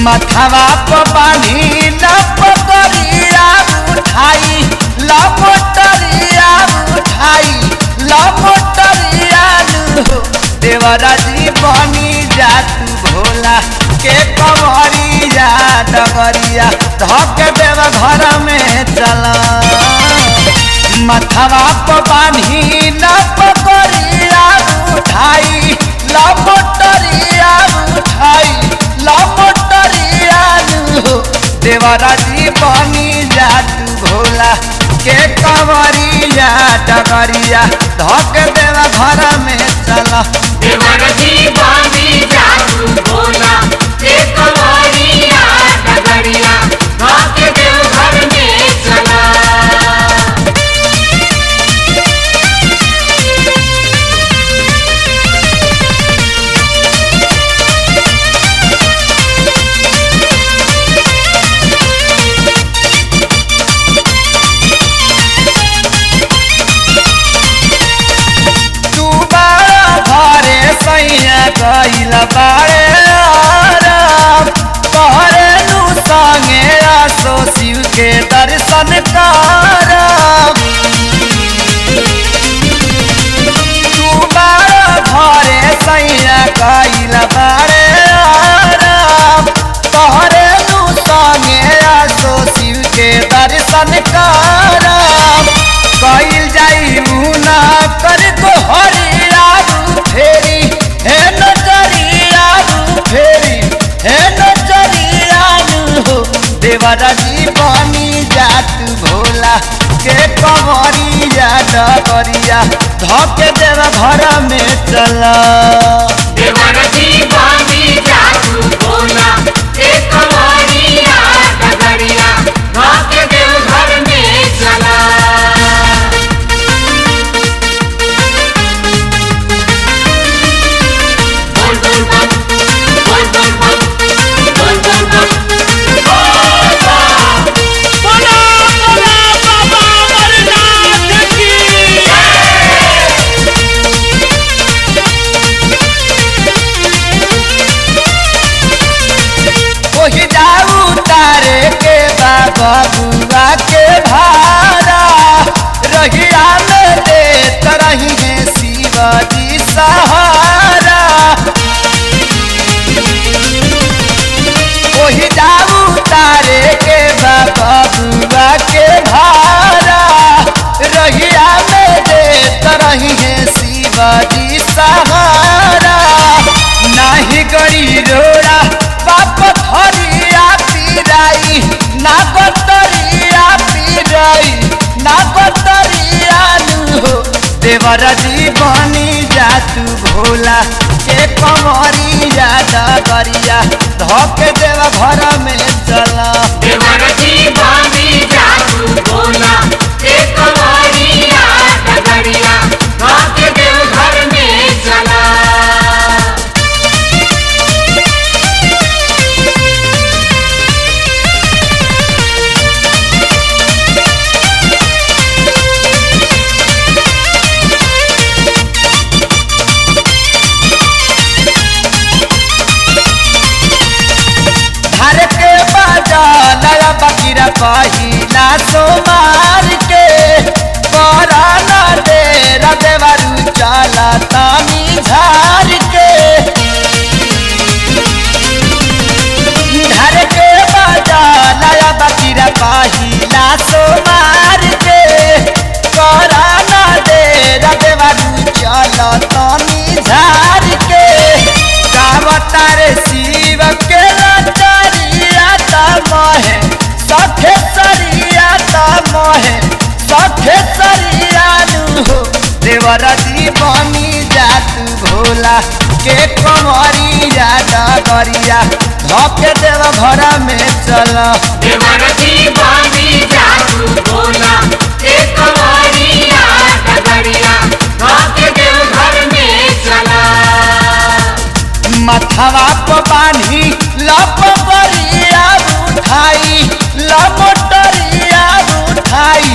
मथवा पर बानी न पकड़िया उठाई लपटरिया उठाई लपटरिया देवरा जी बनी जा तू भोला के कवरिया डगरिया धक देव घर में चला मथवा पर बानी न पकड़िया उठाई लपटरिया उठाई लपटरिया देवरा जी बनी जा तू भोला के कवरिया डगरिया धक देव घर में चला देवर जी बानी जादू भोला ते कवरिया डगरिया भाग्य देव घर में चला तू बारा घरे सैया गइल बारे आराम तोहरे नु संगे आसो शिव के दर्शन करम तू बारा घरे सैया गइल बारे आराम तोहरे नु संगे आसो शिव के दर्शन करम कइल जाई मुना कर को हरिया फेरी हे नजरिया फेरी हे नजरिया हो देवरा जी बनी जात भोला के कवरिया डगरिया धके देव घर में चला देवर जी बानी जादू भोला ते कवरिया डगरिया भाग्य देव घर में चला बोल बोल बम बोल बोल बम बोल बोल बम बोला बोला बाबा अमरनाथ की ओही जाऊ तारे के बाबा बुआ के भारा रहिया में दे तरही है शिवाजी सहारा ओही जाऊ तारे के बाबा बुआ के भारा रहिया में दे तरही है शिवाजी सहारा नाही गड़ी रोड़ा बाप थरिया पीराई ना बतरिया पीराई ना बतरिया नु देवर जी बनी जा तू भोला के कमरिया डगरिया धके देव घर में चला देवर जी बानी जादू भोला ते कवरिया डगरिया भाग्य देव घर में चला घर के बाजा नया बकीरा पहिला सोमार के बड़ा ना दे देवरू चला तानी झार के घर के बाजा नया बकीरा पहिला सोमार के बड़ा ना दे देवरू चला तानी झार के गावतारे शिव के लचरिया तमहे सखे सरिया तमहे सखे सरिया नु देवर जी बनी जात भोला के कमरिया डगरिया धके देव घर में चल देवर जी बानी जादू भोला ते कवरिया डगरिया भाग्य देव घर में चला मथवा पर बानी लपरिया उठाई लपटरिया उठाई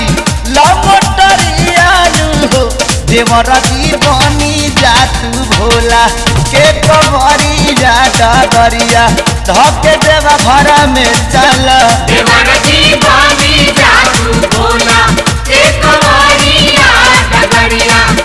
लपटरिया नु देवर जी बनी जात भोला के कवरिया डगरिया धके देवा घर में चल देवर जी बानी जादू बोला एक कवरिया डगरिया